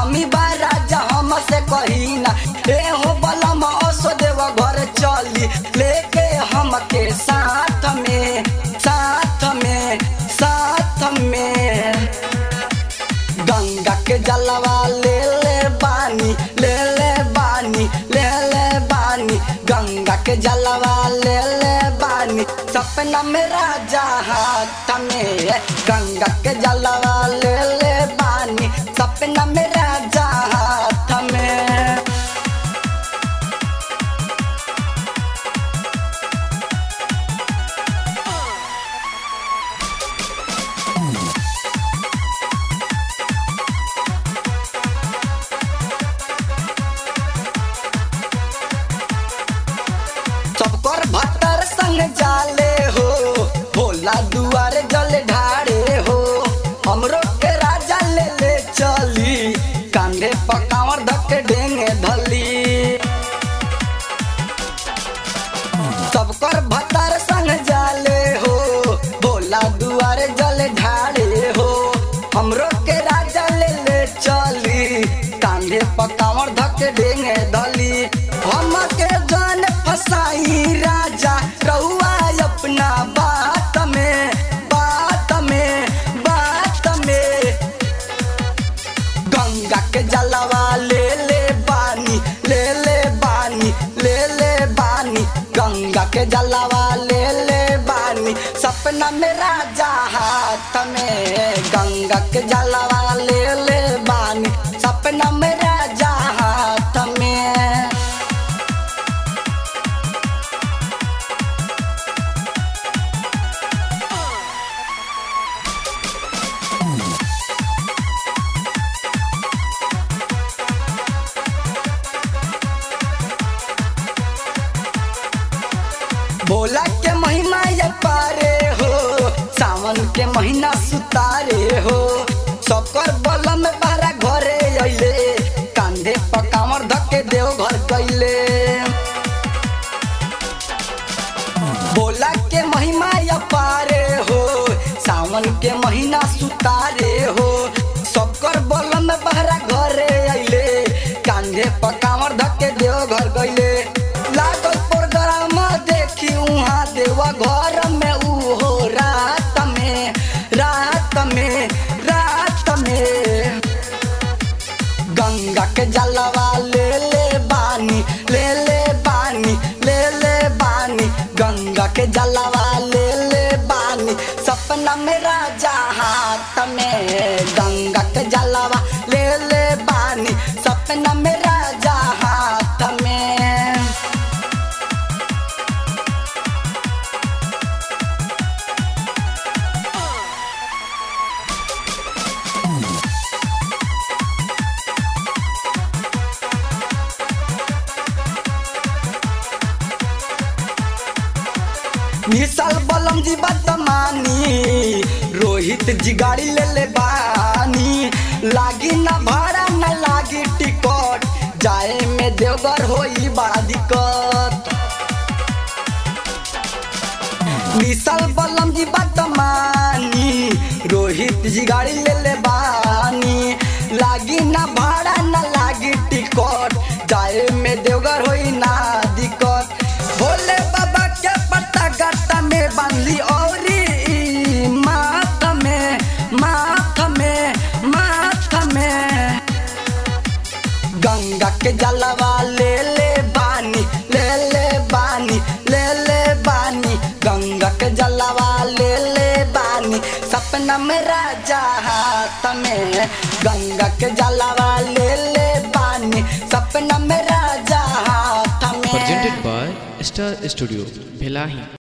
कमी बा राजा हमसे कही ना ए हो बलम असो देव घर चली लेके हमके साथ में साथ में साथ में गंगा के जलवा ले ले बानी ले ले बानी ले ले बानी गंगा के जलवा ले ले बानी सपना में राजा हाथ में गंगा के जलवा ले ले बानी सपना में राजा हाथ में सबकर भतर संग जाले हो भोला दुआर जल ढारे हो हमरो के राजा ले ले चली कांधे पकावर धके ढेंगे धली सबकर भतर संग जाले हो भोला दुआर जल ढारे हो हमरो के राजा ले ले चली कांधे पकावर धके ढेंगे धली हमके जान फसाई राजा रहुआ अपना बात में बात में बात में गंगा के जलवा ले ले बानी ले ले बानी ले ले बानी गंगा के जलवा ले ले बानी सपना में राजा हाथ में गंगा के जलवा ले ले बानी सपना में राजा हाथ में भोला के महीना ये पारे हो सावन के महीना सुतारे हो सबकर बलम बारा घरे अइले कांधे पर कामर धके देव घर गइले भोला के महिमा ये पारे हो सावन के महीना सुतारे हो सबकर बलम बारा घरे अइले कांधे पर कामर धके देव घर गइले लागल प्रोग्राम देखी उहाँ देवा घर में उहो रात में रात में रात में गंगा के जलवा ले ले बानी ले ले बानी ले ले बानी गंगा के जलवा ले ले बानी सपना में राजा हाथ में गंगा के जलवा ले ले बानी सपना में राजा हाथ में विशाल बलम जी बदमानी रोहित जी गाड़ी ले ले बानी लागी ना भाड़ा ना लागी टिकट जाए में देवघर होई बड़ा दिक्कत विशाल बलम जी बदमानी रोहित जी गाड़ी ले ले बानी लागी ना भाड़ा ना लागी टिकट जाए में देवघर होई ना दिक्कत भोले बाबा के पत्ता गत्ता में बांधली औरी माथ में माथ में माथ में गंगा के जलवा ले ले बानी ले ले बानी ले ले बानी गंगा के जलवा ले ले बानी सपना में राजा हाथ में गंगा के जलवा ले ले बानी सपना में राजा हाथ में presented by Star Studio, Bhelahi.